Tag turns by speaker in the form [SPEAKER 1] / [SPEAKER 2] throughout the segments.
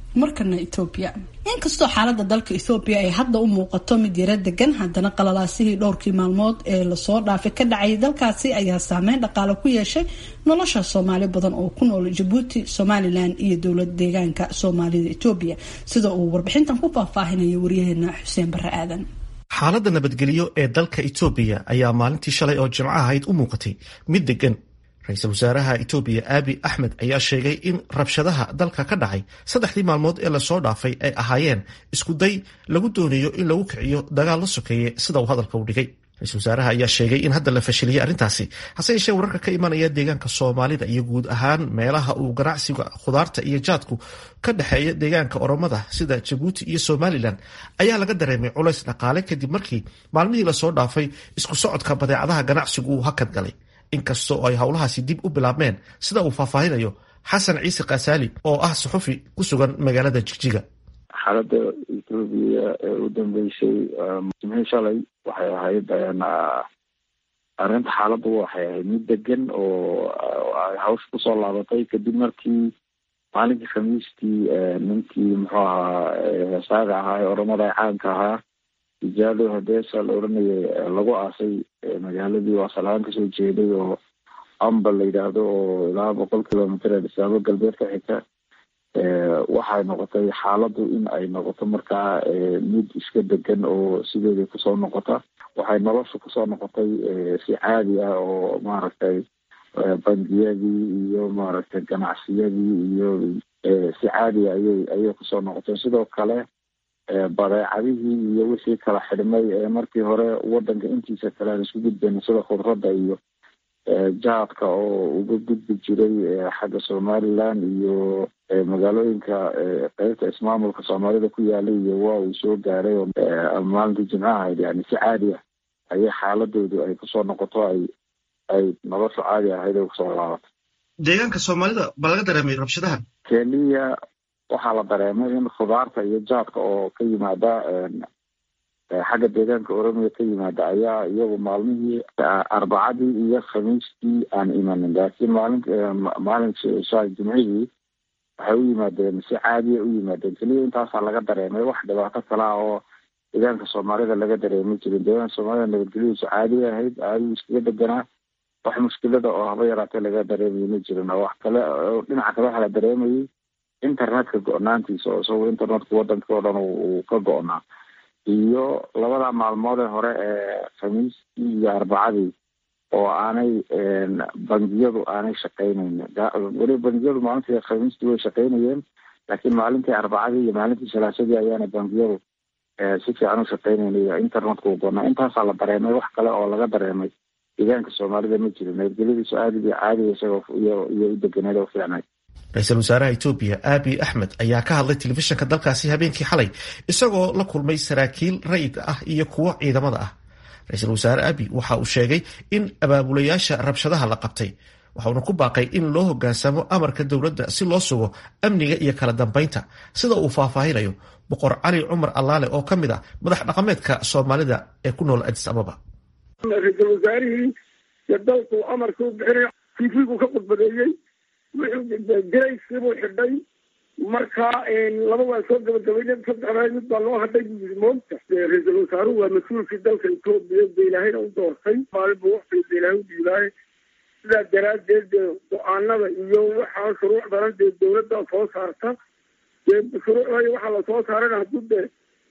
[SPEAKER 1] markana etoobiya inkastoo xaalada dalka ethoobiya ay hadda u muuqato mid yaro degan haddana qalalaasihii dhowrkii maalmood ee lasoo dhaafay ka dhacay dalkaasi ayaa saameyn dhaqaale ku yeeshay nolosha soomaali badan oo ku nool jabuuti somalilan iyo dowlad deegaanka soomaalida etoobiya sida uu warbixintan ku faahfaahinaya waryaheena xuseen bare aadan
[SPEAKER 2] xaaladda nabadgelyo ee dalka etoobiya ayaa maalintii shalay oo jimco ahayd u muuqatay mid degan ra-iisul wasaaraha etoobiya aabi axmed ayaa sheegay in rabshadaha dalka ka dhacay saddexdii maalmood ee lasoo dhaafay ay ahaayeen isku day lagu doonayo in lagu kiciyo dagaal la sokeeye sida uu hadalka u dhigay ra-isul wasaaraha ayaa sheegay in hadda la fashiliyey arrintaasi hase yeeshee wararka ka imanaya deegaanka soomaalida iyo guud ahaan meelaha uu ganacsiga khudaarta iyo jaadku ka dhexeeya deegaanka oromada sida jabuuti iyo somalilan ayaa laga dareemay culays dhaqaale kadib markii maalmihii lasoo dhaafay isku socodka badeecadaha ganacsigu uu hakad galay inkasta oo ay howlahaasi dib u bilaabmeen sida uu faahfaahinayo xasan ciise kaasaali oo ah suxufi ku sugan magaalada jigjiga
[SPEAKER 3] xaaladda etoobiya ee u dambeysay jimcii shalay waxay ahayd arrinta xaaladdu waxay ahayd mid degan oo ay hawsha kusoo laabatay kadib markii maalinkii khamiistii ninkii muxuu ahaa heesaaga ahaa ee oramada caanka ahaa ijaalo hadeesa la oranayay lagu aasay magaaladii waa salaaan kasoo jeeday oo amba la yidhaahdo oo ilaa boqol kilomitr ee dhisaabo galbeed ka xigta waxay noqotay xaaladdu in ay noqoto markaa mid iska degan oo sideedii kusoo noqota waxay nolosha kusoo noqotay si caadi ah oo maaragtay bangiyadii iyo maaragtay ganacsiyadii iyo si caadi ayay ayay kusoo noqotay sidoo kale badeecadihii iyo wixii kala xidhmay ee markii hore wadanka intiisa kale aan isku gudbayna sida khudradda iyo jaadka oo uga gudbi jiray xagga somalilan iyo magaalooyinka qeybta ismaamulka soomaalida ku yaalay iyo waa uu soo gaaray maalintii jimcaha ahayd yani si caadi ah ayay xaaladoodu ay kusoo noqoto ay ay nolosha caadi ahayd ay kusoo laabatay
[SPEAKER 2] deegaanka soomaalida ba laga dareemay rabshadahan
[SPEAKER 3] keliya waxaa la dareemay in khudaarta iyo jaadka oo ka yimaada xagga deegaanka oromiya ka yimaada ayaa iyagu maalmihii arbacadii iyo khamiistii aan imanin laakiin maalin maalin sha jimcihii waxay u yimaadeen si caadiya u yimaadeen keliya intaasaa laga dareemay wax dhibaato kale ah oo deegaanka soomaalida laga dareemi jirin deegaanka soomaalida nabadgelyadiisu caadiya ahayd caadigu iskaga deganaa wax mushkilada oo haba yaraatee laga dareemayo ma jirin oo wax kale dhinaca kale waxaa la dareemayay internetka go-naantiisa oo isagoo internetka wadanka oo dhan uu ka go-naa iyo labada maalmood ee hore ee khamiistii iyo arbacadii oo aanay bangiyadu aanay shaqaynaynin weli bangiyadu maalintii khamiistii way shaqaynayeen laakiin maalintii arbacadii iyo maalintii salaasadii ayaana bangiyadu si fiican u shaqaynaynayo internetka u goonaa intaasaa la dareemay wax kale oo laga dareemay deegaanka soomaalida ma jirin nabadgelyadiisu aadiga caadiga isagoo iyo iyo u deganeed oo fiicnay
[SPEAKER 2] ra-iisul wasaaraha etoobiya aabi axmed ayaa ka hadlay telefishinka dalkaasi habeenkii xalay isagoo la kulmay saraakiil rayidka ah iyo kuwo ciidamada ah ra-iisul wasaare aabi waxa uu sheegay in abaabulayaasha rabshadaha la qabtay waxauna ku baaqay in loo hogaansamo amarka dowladda si loo sugo amniga iyo kala dambeynta sida uu faahfaahinayo boqor cali cumar allaale oo ka mid ah madax dhaqameedka soomaalida ee ku nool adis ababa
[SPEAKER 4] ra-iisul wasaarihii iyo dalku amarka u bixinay tifigu ka khudbadeeyey garayskibuu xidhay marka laba waan soo gabagabayna saddexdaa mid baa loo hadhay buu yiri moogta ra-iisul wasaaruhu waa mas-uulkii dalka etoobiya de ilaahayna u doortay maalin buu waqtiga de ilaahay u dhiibaaye sidaa daraaddeed dee go-aanada iyo waxaa shuruucdana dee dawladda soo saarta dee shuruucda iyo waxaa lasoo saarana hadduu de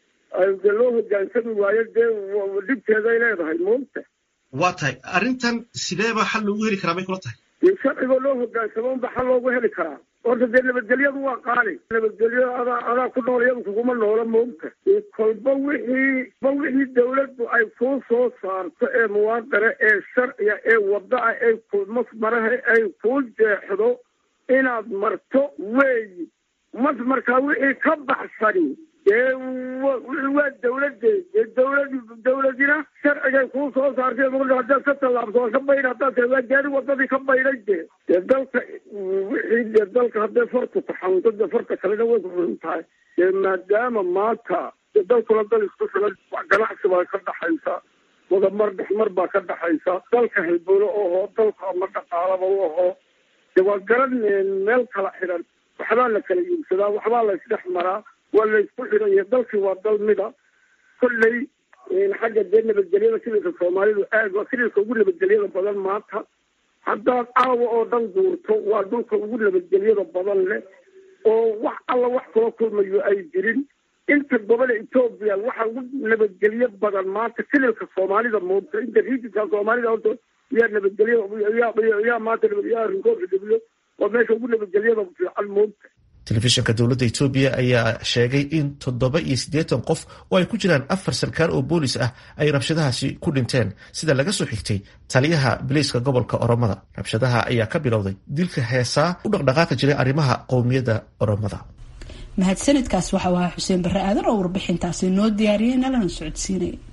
[SPEAKER 4] de loo hogaansami waayo dee dhibteeday leedahay moogta
[SPEAKER 2] waa tahay arrintan sideeba xal loogu heli karaa bay kula tahay
[SPEAKER 4] dee sharcigoo loo hogaansamo unba xal loogu heli karaa horta dee nabadgelyadu waa qaali nabadgelyo adaa adaa ku nool iyadu kuguma noola moogta kolba wixii ba wixii dawladdu ay kuu soo saarto ee muwaadara ee sharciga ee wada-a ee masmaraha ay kuu jeexdo inaad marto weeyi mas markaa wixii ka baxsani dee waa dawladeed dee dawlad dawladina sharcigay kuu soo saartay haddaad ka tallaabso waa ka bayn haddaad tahay waa gaari wadadii ka baynay dee dee dalka wixii dee dalka hadday fartu taxaunto dee farta kalena way ku xun tahay dee maadaama maanta dee dalkuna dal isku filan ganacsi baa ka dhaxaysa wadamar dhexmar baa ka dhaxaysa dalka halbowlo oho dalka ama dhaqaalaba u aho dee waa garan meel kala xidhan waxbaa la kala iibsadaa waxbaa la isdhex maraa waa la isku xidhanya dalkii waa dal mida kolley xagga dee nabadgelyada sibilka soomaalidu aad waa sibilka ugu nabadgelyada badan maanta haddaad caawa oo dhan guurto waa dhulka ugu nabadgelyada badan leh oo wax alla wax kula kulmayo ay jirin inta gobola etoobiya waxa ugu nabadgelyo badan maanta sibilka soomaalida moogta inta riijinka soomaalida horta yaa nabadgelyo yaa maanta yaa rinkoobka debiyo waa meesha ugu nabadgelyada fiican moogta
[SPEAKER 2] telefishinka dowladda etoobiya ayaa sheegay in toddoba iyo siddeetan qof oo ay ku jiraan afar sarkaal oo boolis ah ay rabshadahaasi ku dhinteen sida laga soo xigtay taliyaha biliiska gobolka oromada rabshadaha ayaa ka bilowday dilka heesaa u dhaqdhaqaaqi jiray arrimaha qowmiyadda oromada
[SPEAKER 1] mahadsanidkaas waxau ahaa xuseen barre aadan oo warbixintaasi noo diyaariyey nalana socodsiinaya